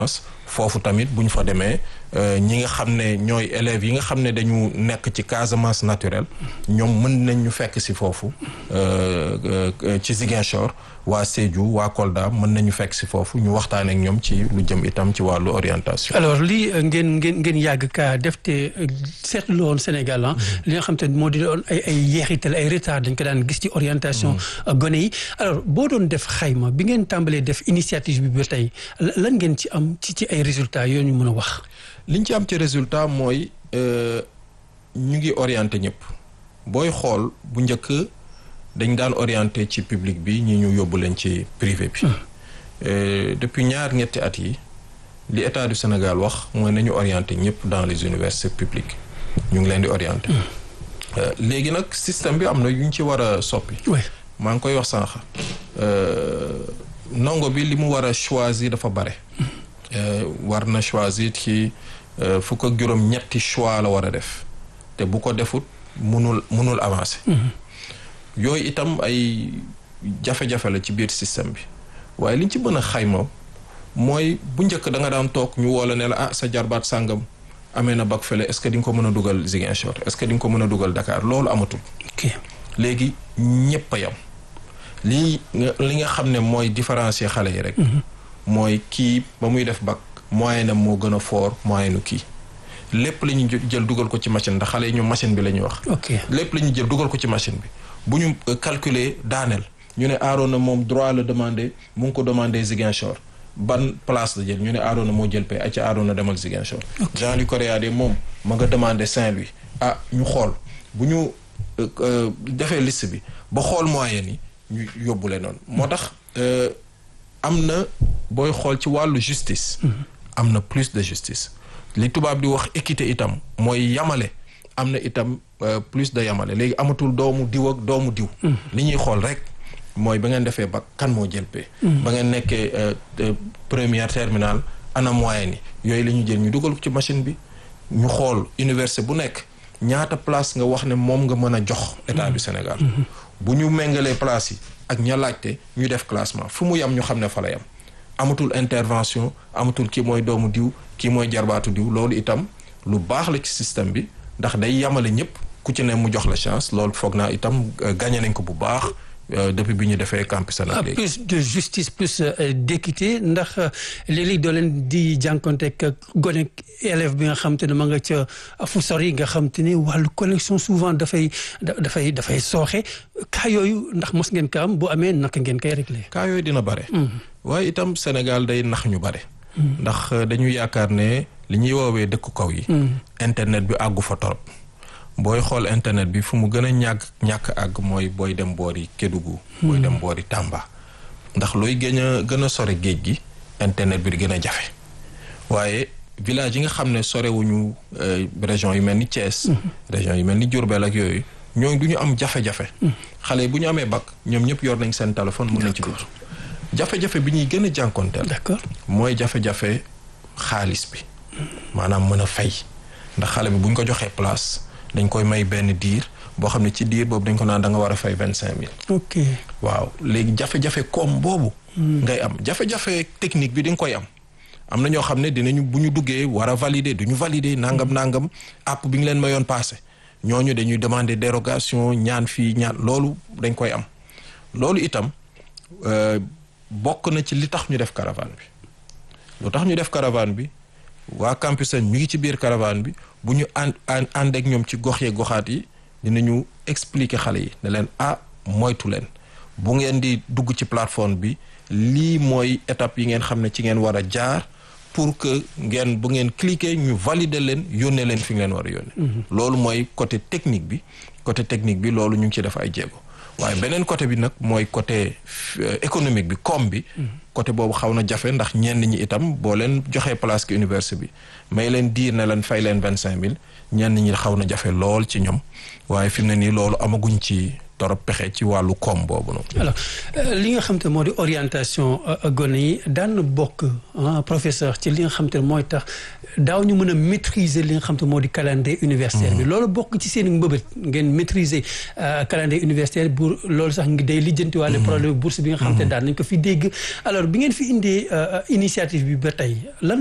foofu tamit bu ñu fa demee ñi nga xam ne ñooy élèves yi nga xam ne dañu nekk ci Casamance naturelle ñoom mën nañ ñu fekk si foofu ci Ziguinchor waa Sédhiou waa Kolda mën nañu fekk si foofu ñu waxtaan ak ñoom ci lu jëm itam ci wàllu orientation. alors lii ngeen ngeen ngeen yàgg kaa def te seetlu woon Sénégal ah. li nga xam te moo di doon ay ay yeexital ay retard dañ ko daan gis ci orientation. gone yi alors boo doon def xayma bi ngeen tàmbalee def initiative bi ba tey lan ngeen ci am ci ci ay résultats yoo ñu mën a wax. liñ ci am ci résultat mooy ñu ngi orienté ñëpp booy xool bu njëkk dañ daan orienté ci public bi ñi ñu yóbbu leen ci privé bi. depuis ñaar ñetti at yi li état du Sénégal wax mooy nañu orienté ñëpp dans les universités publiques ñu ngi leen di orienté. léegi nag système bi am na yu ñu ci war a soppi. maa ngi koy wax sànq ndongo bi li mu war a choisir dafa bare. war na choisir ci fukk ak juróom ñetti choix la war a def te bu ko defut munul munul avancer. yooyu itam ay jafe-jafe la ci biir système bi waaye liñ ci mën a xayma mooy bu njëkk da nga daan toog ñu woo la ne la ah sa jarbaat sàngam amee na bac fële est-ce que di nga ko mën a dugal Ziguinchor est-ce que di nga ko mën a dugal Dakar loolu amatul. ok léegi ñëpp a yam lii li nga xam ne mooy différencier xale yi rek. mooy kii ba muy def bac moyen am moo gën a fort moyen nu kii lépp la ñu jël dugal ko ci machine ndax xale yi ñu machine bi la ñuy wax. ok lépp la ñu jël dugal ko ci machine bi bu ñu calculer daaneel ñu ne Arona moom droit la demandé mu ngi ko demandé Ziguinchor ban place la jël ñu ne Arona moo jël pay ay ca Arona demal Ziguinchor. Jean-Luc Correa de moom ma nga demandé Saint-Louis ah ñu xool bu ñu defee liste bi ba xool moyen yi ñu yóbbule noonu. moo tax am na booy xool ci wàllu justice. am na plus de justice. li tubaab di wax équité itam mooy yamale am na itam plus de yamale léegi amatul doomu diw ak doomu diw. li ñuy xool rek mooy ba ngeen defee ba kan moo jël pay. ba ngeen nekkee première terminale ana moyen yi yooyu la ñu jël ñu dugal ko ci machine bi ñu xool université bu nekk ñaata place nga wax ne moom nga mën a jox état du Sénégal. bu ñu méngalee place yi ak ña laajte ñu def classement fu mu yam ñu xam ne fa la yam amatul intervention amatul kii mooy doomu diw kii mooy jarbaatu diw loolu itam lu baax la ci système bi ndax day yamale ñëpp ku ci ne mu jox la chance loolu foog naa itam gagné nañ ko bu baax depuis bi ñu defee campus nag léegi. plus de justice plus d'équité ndax léeg-léeg doo leen di jànkonteeg gone élève bi nga xam te ne ma nga ca fu sori nga xam te ne wàllu connexion souvent dafay dafay dafay sooxe cas yooyu ndax mos ngeen ko am bu amee naka ngeen koy réglé. cas yooyu dina bare. waaye itam Sénégal day nax ñu bare. ndax dañu yaakaar ne li ñuy woowee dëkku kaw yi. internet bi àggu fa torop booy xool internet bi fu mu gën a ñàkk ñàkk àgg mooy booy dem boori Kédougou. booy dem boori Tamba. ndax looy gën a gën a sore géej gi internet bi di gën a jafe waaye village yi nga xam ne sorewuñu région yu mel ni Thiès. région yu mel ni Diourbel ak yooyu ñooñu du ñu am jafe-jafe. xale bu ñu amee bac ñoom ñëpp yor nañ seen téléphone mën nañ ci dugg. jafe-jafe bi ñuy gën a jànkonteel. d'accord mooy jafe-jafe xaalis bi. maanaam mën a fay ndax xale bi bu ñu ko joxee place. dañ koy may benn diir boo xam ne ci diir boobu dañ ko naan da nga war a fay vingt cinq mille. ok waaw léegi jafe-jafe koom boobu. ngay am jafe-jafe technique bi di nga koy am. am na ñoo xam ne dinañu bu ñu duggee war a valider du ñu valider nangam nangam app bi ñu leen mayoon passé ñooñu dañuy demander dérogation ñaan fii ñaan loolu dañ koy am. loolu itam bokk na ci li tax ñu def caravane bi lu tax ñu def caravane bi waa campus ñu ngi ci biir caravane bi. bu ñu ànd ànd ak ñoom ci gox yee goxaat yi dinañu expliquer xale yi ne leen ah moytu leen bu ngeen di dugg ci plateforme bi lii mooy étape yi ngeen xam ne ci ngeen war a jaar pour que ngeen bu ngeen cliquer ñu valider leen yónnee leen fi ngeen war a yónnee. loolu mooy côté technique bi côté technique bi loolu ñu ngi ci def ay jéego waaye beneen côté bi nag mooy côté économique bi koom bi. côté boobu xaw na jafe ndax ñenn ñi itam boo leen joxee place ki université bi may leen diir ne leen fay leen vingt cinq mille ñenn ñi xaw na jafe lool ci ñoom waaye fi mu ne nii loolu amaguñ ci torop pexe ci wàllu koom boobu noonu. alors li nga xam te moo di orientation gone yi daan na bokk professeur ci li nga xam te mooy tax daaw ñu mën a maîtriser li nga xam te moo di calendrier universitaire bi. loolu bokk ci seen mbëbët ngeen maîtriser calendrier universitaire pour loolu sax ngi day lijjantiwaale problème bourse bi nga xam te daan nañ ko fi dégg alors bi ngeen fi indee initiative bi ba tey lan